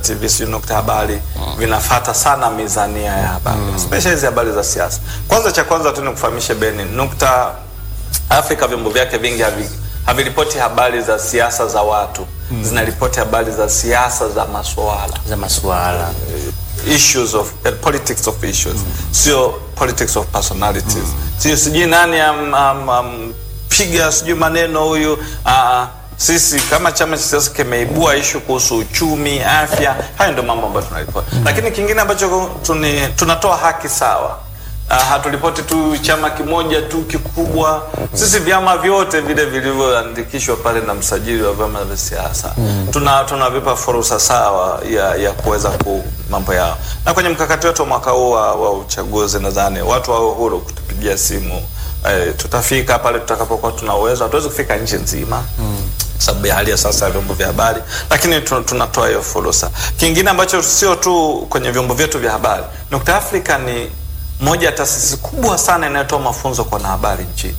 TV, sijui Nukta Habari vinafata sana mizania ya habari especially hizi habari za siasa. Kwanza, cha kwanza tu nikufahamishe Beni, Nukta Afrika vyombo vyake vingi havi haviripoti habari za siasa za watu zinaripoti habari za siasa za masuala za masuala issues of uh, politics of issues sio politics of personalities sio sijui nani am, am, am, piga sijui maneno huyu uh, sisi kama chama cha siasa kimeibua ishu kuhusu uchumi afya hayo ndio mambo ambayo tunaripoti lakini kingine ambacho tuni, tunatoa haki sawa Uh, hatulipoti tu chama kimoja tu kikubwa. Sisi vyama vyote vile vilivyoandikishwa pale na msajili wa vyama vya siasa tuna tunavipa fursa sawa ya, ya kuweza ku mambo yao, na kwenye mkakati wetu wa mwaka huu wa, wa uchaguzi nadhani watu wawe huru kutupigia simu. Eh, tutafika pale tutakapokuwa tuna uwezo. Hatuwezi kufika nchi nzima sababu ya hali ya sasa ya vyombo vya habari, lakini tu- tunatoa hiyo fursa. Kingine ambacho sio tu kwenye vyombo vyetu vya habari, Nukta Africa ni moja ya taasisi kubwa sana inayotoa mafunzo kwa wanahabari nchini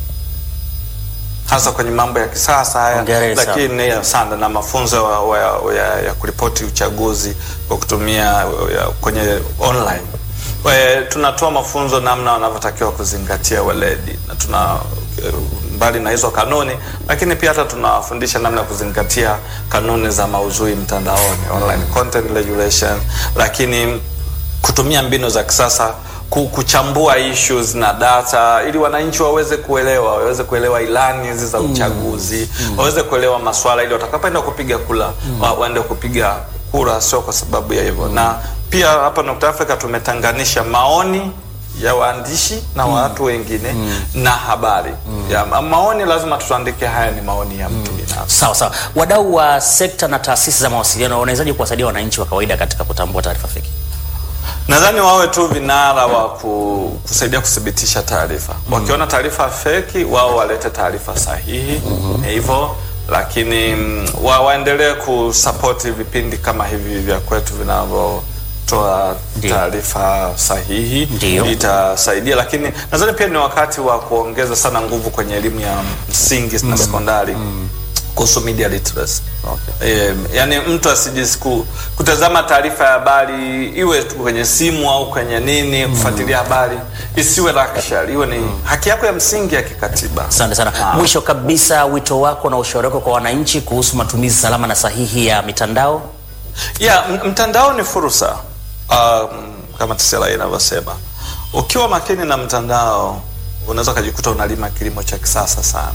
hasa kwenye mambo ya kisasa haya, Hongera sana. lakini ya sana na mafunzo wa, wa, ya, ya kuripoti uchaguzi kwa kutumia ya, kwenye online. We, tunatoa mafunzo namna wanavyotakiwa kuzingatia weledi na tuna mbali na hizo kanuni, lakini pia hata tunawafundisha namna ya kuzingatia kanuni za maudhui mtandaoni, online content regulation, lakini kutumia mbinu za kisasa ku- kuchambua issues na data ili wananchi waweze kuelewa waweze kuelewa ilani hizi za uchaguzi waweze kuelewa maswala ili watakapoenda kupiga kura wa, waende kupiga kura sio kwa sababu ya hivyo na pia hapa Nukta Africa tumetanganisha maoni ya waandishi na watu wengine na habari ya, ma- maoni lazima tuandike haya ni maoni ya mtu binafsi sawa sawa. Wadau wa sekta na taasisi za mawasiliano wanawezaje kuwasaidia wananchi wa kawaida katika kutambua taarifa feki? Nadhani wawe tu vinara wa ku, kusaidia kuthibitisha taarifa. Wakiona taarifa feki, wao walete taarifa sahihi hivyo, lakini mm, wa, waendelee kusapoti vipindi kama hivi vya kwetu vinavyotoa Ndio. taarifa sahihi, Ndio. itasaidia. Lakini nadhani pia ni wakati wa kuongeza sana nguvu kwenye elimu ya msingi na sekondari kuhusu media literacy. Okay. Eh, yani mtu asijisiku kutazama taarifa ya habari iwe tu kwenye simu au kwenye nini kufuatilia habari isiwe luxury, iwe ni haki yako ya msingi ya kikatiba. Asante sana. Ah. Mwisho kabisa, wito wako na ushauri wako kwa wananchi kuhusu matumizi salama na sahihi ya mitandao? ya m- mtandao ni fursa um, kama TCRA inavyosema. Ukiwa makini na mtandao unaweza ukajikuta unalima kilimo cha kisasa sana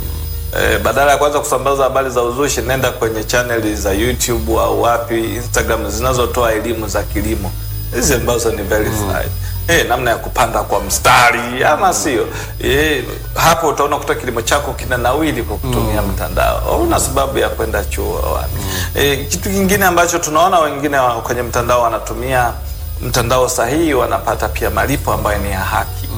Eh, badala ya kwanza kusambaza habari za uzushi, nenda kwenye chaneli za YouTube au wapi Instagram zinazotoa elimu za kilimo hizi ambazo ni verified. Eh, namna ya kupanda kwa mstari ama sio? Eh, hapo utaona kuta kilimo chako kina nawili kwa kutumia mtandao. Una sababu ya kwenda chuo wapi? Eh, kitu kingine ambacho tunaona wengine wa- kwenye mtandao wanatumia mtandao sahihi, wanapata pia malipo ambayo ni ya haki.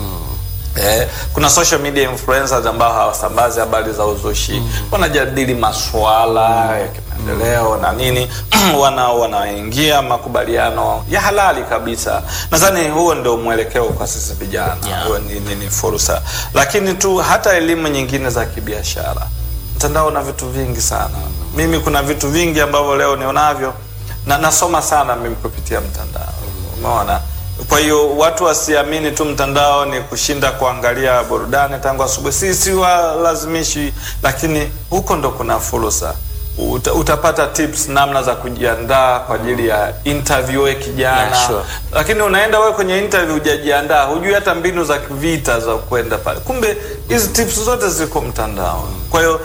Eh, kuna social media influencers ambao hawasambazi habari za uzushi wanajadili masuala ya kimaendeleo na nini wana wanaingia makubaliano ya halali kabisa. Nadhani huo ndio mwelekeo kwa sisi vijana Yeah. huo ni, ni, ni fursa, lakini tu hata elimu nyingine za kibiashara, mtandao una vitu vingi sana. Mimi kuna vitu vingi ambavyo leo nionavyo na nasoma sana mimi kupitia mtandao, umeona. Kwa hiyo watu wasiamini tu mtandao ni kushinda kuangalia burudani tangu asubuhi. Sisi walazimishi, lakini huko ndo kuna fursa. Uta, utapata tips namna za kujiandaa kwa ajili ya interview we kijana Yeah, sure. lakini unaenda wewe kwenye interview hujajiandaa, hujui hata mbinu za vita za kwenda pale. Kumbe hizi tips zote ziko mtandao. Kwa hiyo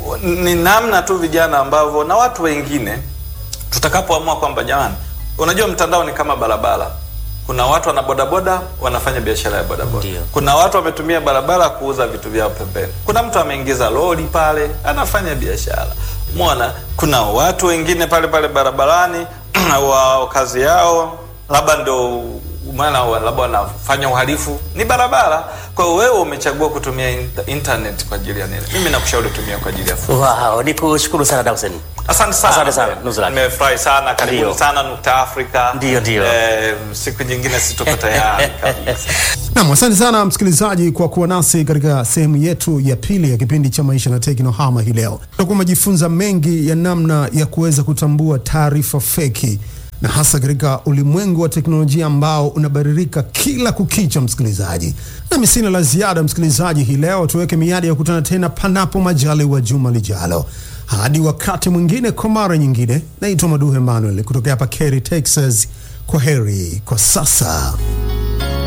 ni namna tu vijana ambavyo na watu wengine tutakapoamua kwamba jamani, unajua mtandao ni kama barabara. Kuna watu wana bodaboda wanafanya biashara ya bodaboda. Ndio. Kuna watu wametumia barabara kuuza vitu vyao pembeni. Kuna mtu ameingiza lori pale anafanya biashara. Umeona? Kuna watu wengine pale pale barabarani wa kazi yao labda ndo maana wa- labda wanafanya uhalifu ni barabara. Kwa hiyo wewe umechagua kutumia inter- internet kwa ajili ya nini? Mimi nakushauri tumia kwa ajili ya furaha. Wow, nikushukuru sana Dawson. Asante sana. Asante sana, Nuzula. Nimefurahi sana. Karibuni Ndio. sana Nukta Afrika. Ndio, ndio. Eh, siku nyingine situko tayari kabisa. Nam, asante sana msikilizaji kwa kuwa nasi katika sehemu yetu ya pili ya kipindi cha Maisha na Teknohama hii leo. Tutakuwa umejifunza mengi ya namna ya kuweza kutambua taarifa feki na hasa katika ulimwengu wa teknolojia ambao unabadilika kila kukicha, msikilizaji. Nami sina la ziada, msikilizaji, hii leo tuweke miadi ya kukutana tena panapo majaliwa juma lijalo. Hadi wakati mwingine, kwa mara nyingine, naitwa Maduhe Emmanuel kutokea hapa Kerry, Texas. Kwa heri kwa sasa.